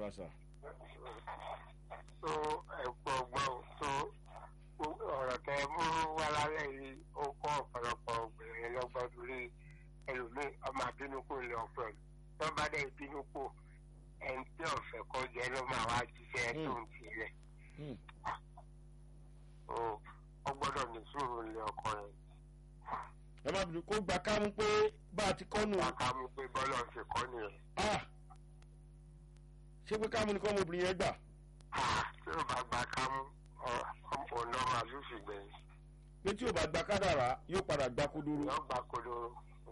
wa sà. tó ẹ̀pọ̀ ọgbọ́n tó ọ̀rọ̀ tẹ mú wá lálẹ́ yìí ó kọ́ ọ̀pọ̀lọpọ̀ obìnrin lọ́gbọ́n torí ẹlòmíì ọmọ àbínú kò lè ọ̀pọ̀ ẹ̀ tó bá dẹ̀ bínú kò ẹni tí ọ̀fẹ́ kọ́ jẹ́ ló máa wá jíṣẹ́ tó ń tilẹ̀ Hmm. ó ó gbọ́dọ̀ ní sùúrù lé ọkọ rẹ̀ ẹ má bínú kó gba kámú pé bá a ti kọ́ nù. wákà mú pé bọ́lọ̀ ṣe kọ́ nìyẹn Ah! ṣé pé kámú ni kọ́ ọmọbìnrin yẹn gbà. Ah, tí ó bá gba kámú ọ̀nà màlúù gbẹ̀yìn pé tí ò bá gba kádàrá yóò padà gba kodoro. yóò gba kodoro.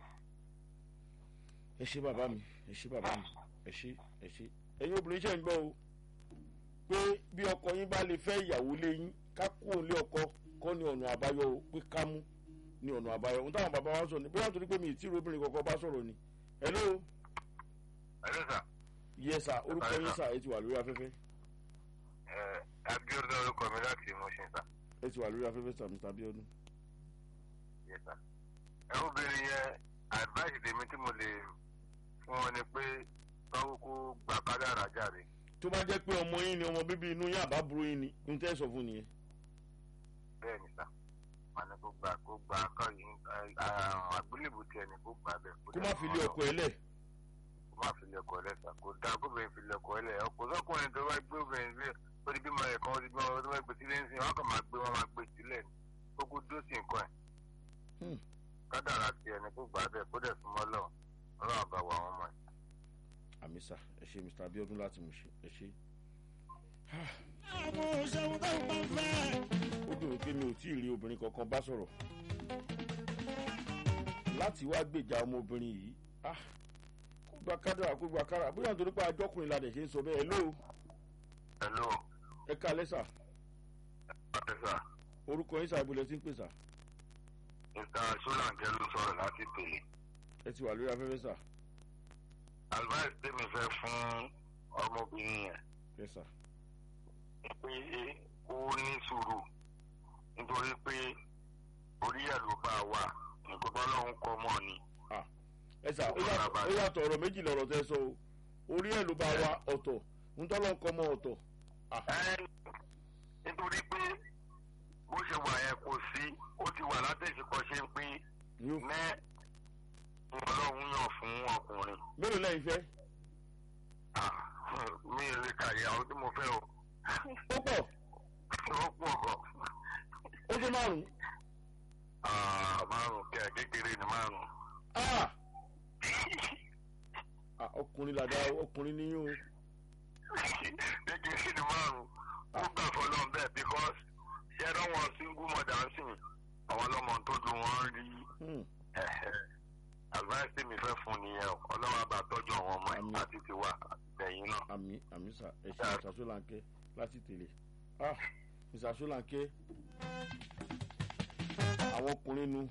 ẹ ṣe bàbá mi ẹ ṣe bàbá mi ẹ ṣe ẹ ṣe ẹ̀yin obìnrin ṣe ń gbọ́ o pé bí ọkọ yín bá lè fẹ́ ìyàwó lé yín ká kú òun lé ọkọ kọ́ ní ọ̀nà àbáyọ o pé ká mú ní ọ̀nà àbáyọ ohun táwọn bàbá wa sọ ni bóyá torí pé mi ì tí ì robìnrin kankan bá sọ̀rọ̀ ni hello Hello, sir. yes sir orúkọ yín sà ẹ ti wà lórí afẹ́fẹ́ Eh, Abiodun orúkọ mi láti Mushin, sir. ẹ ti wà lórí afẹ́fẹ́ sà mr abiodun. Yes, sir. Ẹ obìnrin yẹn, advice tèmi tí mo lè fún wọn ni pé báwo kó gba kádàrá jáde. tó bá jẹ́ pé ọmọ yín ni ọmọ bíbí inú yín àbábúrò yín ni ní tẹ́ ẹ sọ fún nìyẹn. Bẹ́ẹ̀ ni, sir. Wọ́n ní kó gba kó gba kọ́ yìí àgbélébù tiẹ̀ ni kó gbà bẹ́ẹ̀. kó má fi lé ọkọ ẹ lẹ̀. Kó má fi lé ọkọ ẹ lẹ̀, sir. Kò dáa kóbìnrin fi lé ọkọ ẹ lẹ̀. Ọkọ sọ́kùnrin tó bá gbé obìnrin lé ó di bímọ ẹ̀kan ó di bímọ tó bá gbé sílé ń sìn wọ́n kàn máa gbé wọn máa gbé sílẹ̀ ni. Kókó dó sí nǹkan ẹ̀. Hmm. kádàrá tiẹ̀ ni kó gbà bẹ́ẹ̀ kó dẹ̀ súnmọ́ lọ ọlọ́run bá wà wọ́n mọ̀ ẹ́. àmì sà ẹ ṣe mr abiodun láti mú ṣe ẹ ṣe. àwọn òṣèlú tó ń bá fẹ́. ó dùn mí pé mi ò tí ì rí obìnrin kankan bá sọ̀rọ̀ láti wá gbèjà ọmọbìnrin yìí ah, kó gba kádàrà kó gba kádàrà bóyá nítorí pé ajọ́kùnrin la dẹ̀ ṣe ń sọ bẹ́ẹ̀ ló hello ẹ ká lẹ́sà pàtẹ́sà orúkọ yín sàbílẹ̀ tí ń pè sà mr solanke ló sọ̀rọ̀ láti tèlé. ẹ ti wà lórí afẹ́fẹ́ sà advice tèmi fẹ́ fún ọmọbìnrin yẹn ẹ sà ni pé ó ní sùúrù nítorí pé orí ẹ̀ ló bá wà nǹkan bá lóun kọ́ mọ́ ni. ẹ sà ó yàtọ̀- ó yàtọ̀ ọ̀rọ̀ méjì lọ̀rọ̀ tẹ́ sọ o orí ẹ̀ ló bá wa ọ̀tọ̀ ntọ́lọ́ ń kọ́ mọ́ ọ̀tọ̀ Ẹ́, nítorí pé bó ṣe wà yẹn kò sí ó ti wà látẹ̀síkọ́ ṣe ń pín ni ó ní ọlọ́run yàn fún ọkùnrin. mélòó lẹ́yìn fẹ́ Ah, mi ò lè kàyé àwọn tí mo fẹ́ o. ó pọ̀ ó pọ̀ gan. ó tó márùn-ún Ah, márùn kẹ kékeré ni márùn. ah Ah, ọkùnrin làdá ọkùnrin níyìn o kékeré ni márùn. ó gbà fọlọ́n bẹ́ẹ̀ because ṣé ẹ̀rọ wọn single mother ń sìn àwọn ọlọ́mọ tó dùn wọ́n rí Hmm. advice tí mi fẹ́ fún nìyẹn o ọlọ́wọ́ àbá tọ́jú àwọn ọmọ ẹ̀ Àmín. àti tiwa àtẹ̀yìn náà. àmì àmì sà ẹ ṣe mr solanke láti tèlè ah mr solanke àwọn ọkùnrin nu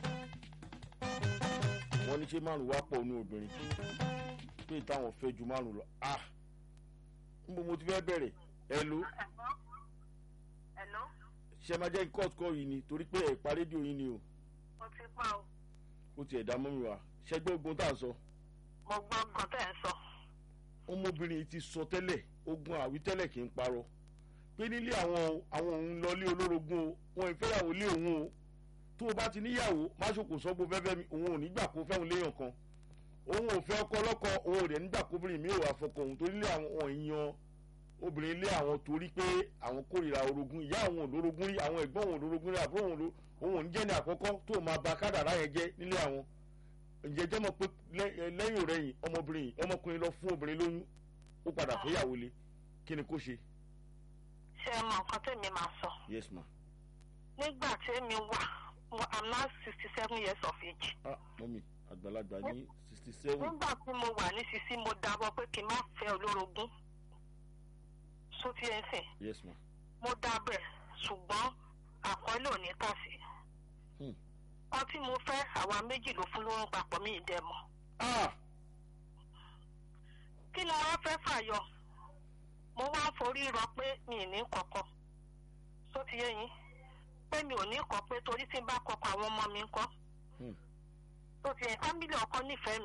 wọn ní ṣe márùn wá pọ̀ ní obìnrin pé táwọn fẹ́ ju márùn lọ ah níbo mo ti fẹ́ bẹ̀rẹ̀ ẹ ló Hello, ṣe máa jẹ́ court call yìí ni torí pé ẹ̀pá rédíò yìí ni o mo ti pa o. ó ti ẹ̀dá mọ́ mi wá ṣẹgbẹ́ ogun tá à ń sọ Mo gbọ́ nǹkan tẹ̀ ń sọ. ọmọbìnrin yìí ti sọ tẹ́lẹ̀ ogun àwítẹ́lẹ̀ kì í parọ́ pé nílé àwọn àwọn òun lọlé olórogún o wọn ì fẹ́yàwó lé òun o tó o bá ti níyàwó má ṣòkò sọ́gbó fẹ́fẹ́ mi òun ò ní gbà kó fẹ́hùn léèyàn kan òun ò fẹ́ ọkọ ọlọ́kọ òun ò dẹ̀ nígbà kóbìnrin mi ò wà fọkọ òun torí lé àwọn èèyàn obìnrin lé àwọn torí pé àwọn kórìíra orogún ìyá àwọn olórogún rí àwọn ẹ̀gbọ́n òun olórogún rí àbúrò òun ló- òun ò ní jẹ́ ní àkọ́kọ́ tó o máa ba kádàrá yẹn jẹ́ nílé àwọn ǹjẹ́ jẹ́ mọ̀ pé lẹ́- ẹ, lẹ́yìn ọ̀rẹ́yìn ọmọbìnrin yìí ọmọkùnrin lọ fún obìnrin lóyún ó padà fẹ́yàwó lé kí ni kó ṣe. Ṣé ẹ mọ nǹkan tèmi máa sọ? yes ma Nígbà tèmi wà, mo am now sixty seven years of age. ah mọ́mí àgbàlagbà ní sixty seven Nígbà tí mo wà ní sisi mo dábọ̀ pé kí n má fẹ́ olórogún. Sotí ẹ ń sìn. yes ma Mo dábẹ̀ ṣùgbọ́n àkọọ́lé ò ní kà sí. Hmm. Ọtí mo fẹ́ àwa méjì ló fún lórun papọ̀ mí ìdẹ́mọ̀. ah Kí ni wọ́n fẹ́ fàyọ? Mo wá ń forí rọ pé mi ì ní kọ̀kọ̀. Sotí yẹ yín. Pé mi ò ní kọ̀ pé torí tí n bá kọ̀kọ̀ àwọn ọmọ mi ń kọ́. Hmm. Sotí yẹn fámílì ọkọ nífẹ̀ẹ́ mi.